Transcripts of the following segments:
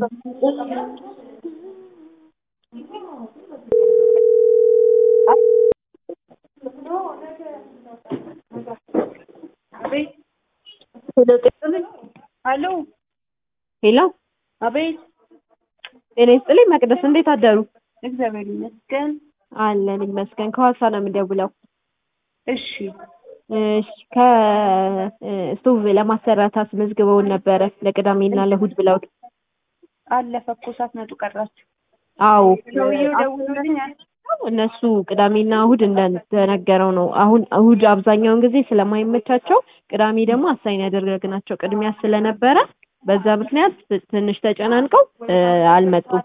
ሄሎ ሄሎ አቤት። ጤና ይስጥልኝ መቅደስ፣ እንዴት አደሩ? እግዚአብሔር ይመስገን። አለን ይመስገን። ከሐዋሳ ነው የምደውለው። እሺ እሺ ከስቶቭ ለማሰራት አስመዝግበውን ነበረ ለቅዳሜና ለእሑድ ብለው። አለፈ እኮ ሳትመጡ ቀራችሁ። አዎ ሰውዬው ደውሎልኛል። እነሱ ቅዳሜና እሑድ እንደተነገረው ነው። አሁን እሑድ አብዛኛውን ጊዜ ስለማይመቻቸው ቅዳሜ ደግሞ አሳይን ያደረግናቸው ቅድሚያ ስለነበረ በዛ ምክንያት ትንሽ ተጨናንቀው እ አልመጡም።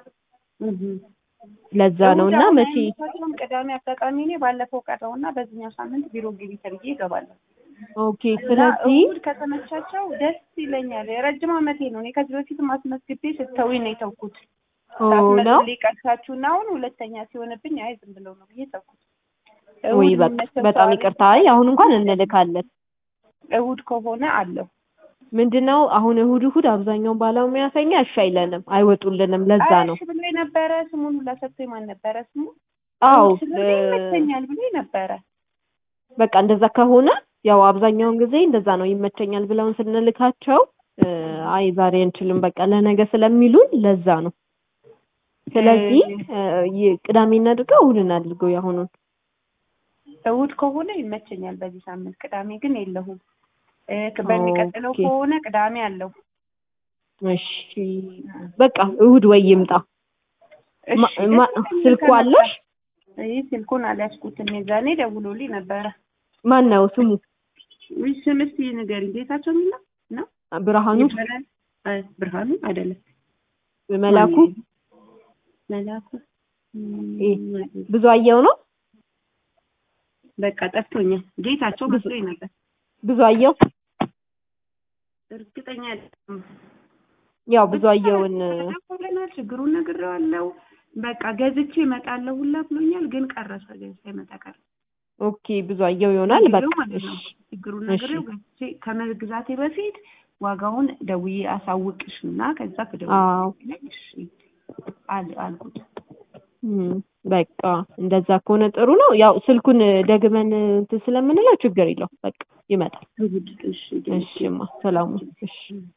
ለዛ ነው እና መቼ ምክንያቱም ቅዳሜ አጋጣሚ እኔ ባለፈው ቀረውና በዚህኛው ሳምንት ቢሮ ግቢ ተብዬ እገባለሁ። ኦኬ እና ስለዚህ እሑድ ከተመቻቸው ደስ ይለኛል። የረጅም ዓመቴ ነው። እኔ ከዚህ በፊትም አስመዝግቤ ስተውኝ ነው የተውኩት። ኦ ነው ሳትመጡልኝ ቀርታችሁና አሁን ሁለተኛ ሲሆንብኝ አይ ዝም ብለው ነው ብዬ ተውኩት። ወይ እሑድ በቃ የሚመቸው በጣም ሰው ይቅርታ። አይ አሁን እንኳን እንልካለን። እሑድ ከሆነ አለው ምንድነው አሁን እሑድ እሑድ አብዛኛውን ባለሙያተኛ እሺ አይለንም፣ አይወጡልንም። ለዛ ነው እሺ ብሎ ነበረ። ስሙን ሁላ ሰጥቶኝ ማን ነበረ ስሙ? አዎ እሑድ ስለሆነ ይመቸኛል ብሎ ነበረ። በቃ እንደዛ ከሆነ ያው አብዛኛውን ጊዜ እንደዛ ነው ይመቸኛል ብለውን ስንልካቸው እ አይ ዛሬ አንችልም በቃ ለነገ ስለሚሉን ለዛ ነው። ስለዚህ እ ይ- ቅዳሜ እናድርገው እሑድ እናድርገው ያሁኑን። እሑድ ከሆነ ይመቸኛል በዚህ ሳምንት። ቅዳሜ ግን የለሁም። እ ክ- በሚቀጥለው ኦኬ። ከሆነ ቅዳሜ አለው። እሺ በቃ እሑድ ወይ ይምጣ። እሺ ማ- ደስ ማ- ይለኛል ስልኩ ከመጣ። አለሽ? ይህ ስልኩን አልያዝኩትም። የዛኔ ደውሎልኝ ነበረ። ማን ነው ስሙ? ውይ ስም እስኪ ንገሪኝ። ጌታቸው የሚለው ነው? ብርሃኑ ይባላል? አይ ብርሃኑ አይደለም። መላኩ መላኩ እ እም፣ ብዙ አየው ነው በቃ ጠፍቶኛል። ጌታቸው መስሎኝ ነበር። ብዙ አየው እርግጠኛ አይደለሁም። ያው ብዙ አየውን ብለናል። ችግሩን ነግሬዋለሁ። በቃ ገዝቼ እመጣለሁ ሁላ ብሎኛል። ግን ቀረሰ ሳይመጣ ቀረ። ኦኬ ብዙ አየው ይሆናል በቃ ነግሬው ማለት ነው። እሺ ችግሩን እሺ። ነግሬው ገዝቼ ከመግዛቴ በፊት ዋጋውን ደውዬ አሳውቅሽ እና ከዛ አዎ ከደውዬ እሺ አል አልኩት። እም፣ በቃ እንደዛ ከሆነ ጥሩ ነው። ያው ስልኩን ደግመን እንትን ስለምንለው ችግር የለው በቃ ይመጣል። እሑድ እሺ እሺማ ሰላሙ እሺ